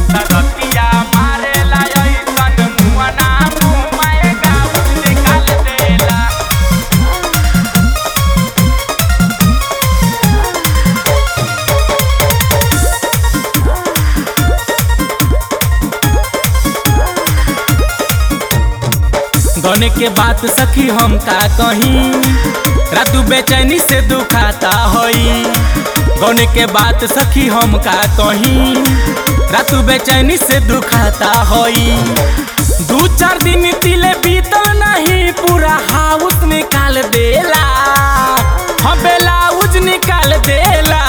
तरतिया मारेला ऐसन मुअना मुँह में गाउन निकाल देला गने के बात सखी हम का कहीं रातू बेचैनी से दुखाता होई गने के बात सखी हम का कहीं रातू बेचैनी से दुखाता होई दू चार दिन तिले बीतल नहीं पूरा हाउस निकाल देला हम ब्लाउज निकाल देला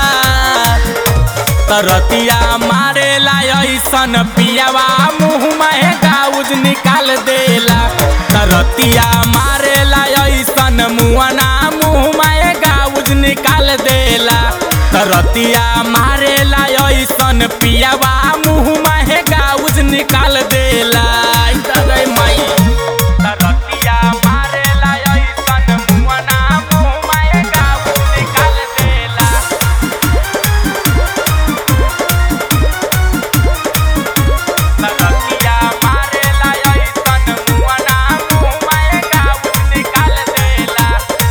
तरतिया मारेला ऐसन पियावा मुँह में गाउज निकाल देला तरतिया मारेला ऐसन मुआना मुँह में गाउज निकाल देला तरतिया मारेला ऐसन पियावा मुँह में गाउज निकाल देला आई दादा माई तरतिया मारेला ऐसन मुआना मुँह में गाउज निकाल देला तरतिया मारेला ऐसन मुअना मुँह में गाउन निकाल देला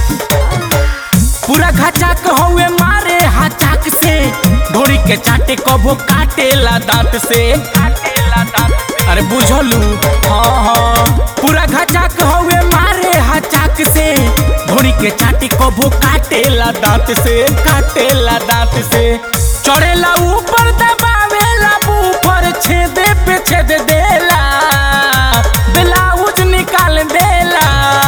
पूरा घाचाक हौवे मारे हाचाक से ढोरी के चाटे कबो काटेला दांत से काटेला दांत से अरे बुझलू हाँ हाँ पूरा घाचाक हौवे मारे हाचाक से ढोरी के चाटे कबो काटेला दांत से काटेला दांत से चढ़ेला ऊपर दबावेला ऊपर छेदे पे छेद देला ब्लाउज निकाल देला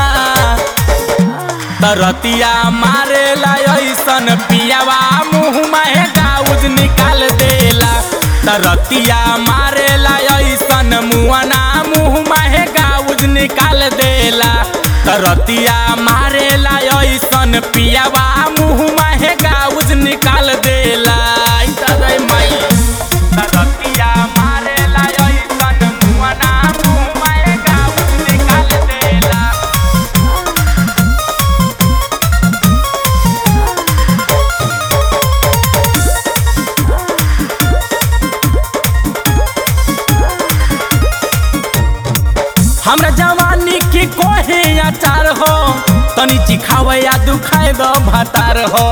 तरतिया मारेला ऐसन पियावा मुँह में गाउज निकाल देला तरतिया मारेला ऐसन मुआना मुँह में गाउज निकाल देला तरतिया मारेला ऐसन पियावा मुँह में गाउज निकाल देला आई दादा माई तरतिया मारेला ऐसन मुआना मुँह में गाउज निकाल देला हमरा जवानी के कोहे अचार हो तनी चिखावे या दुखाए दो भातार हो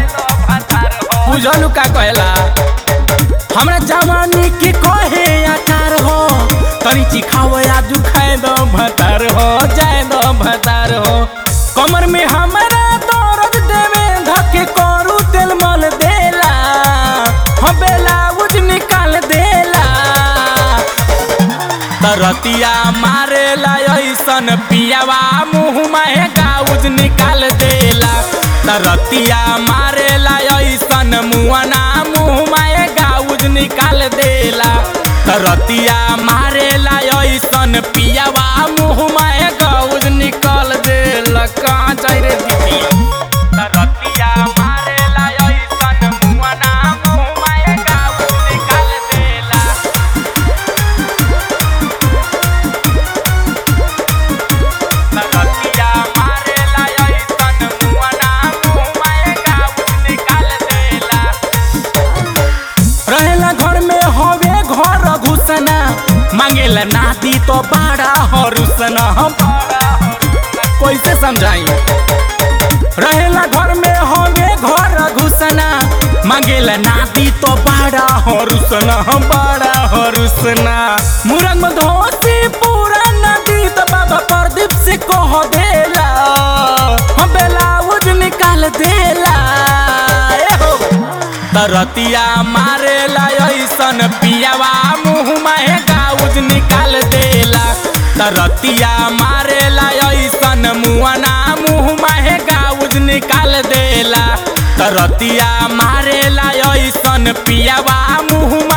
बुझलू का कहला हमरा जवानी के कोहे अचार हो तनी चिखावे या दुखाए दो भातार हो जाए दो भातार हो कमर में हमरा दर्द देवे धके करू तेल मल देला हम ब्लाउज निकाल देला तरतिया मारेला ऐसन पियावा मुँह में गाउज निकाल देला तरतिया मारेला ऐसन मुआना मुँह में गाउज निकाल देला तरतिया मारेला ऐसन पियावा मुँह में गाउज निकाल देला कहाँ जाए रे दीदी तरतिया मारेला ऐसन मुआना मुँह में गाउज निकाल देला तरतिया मारेला ऐसन मुअना मुँह में गाउन निकाल देला रहेला घर में हवे घर घुसना मांगेला नाती तो बड़ा हरुसना हम कैसे समझाई रहेला घर में हवे घर घुसना मांगेला नाती तो बड़ा हरुसना बड़ा हरुसना मुरंग में धोती पूरा नदी तो बाबा प्रदीप से कह देला हम ब्लाउज निकाल देला ए हो तरतिया मारेला ऐसन पियावा मुँह में गाउज निकाल देला तरतिया मारेला ऐसन मुआना मुँह में गाउज निकाल देला तरतिया मारेला ऐसन पियावा मुँह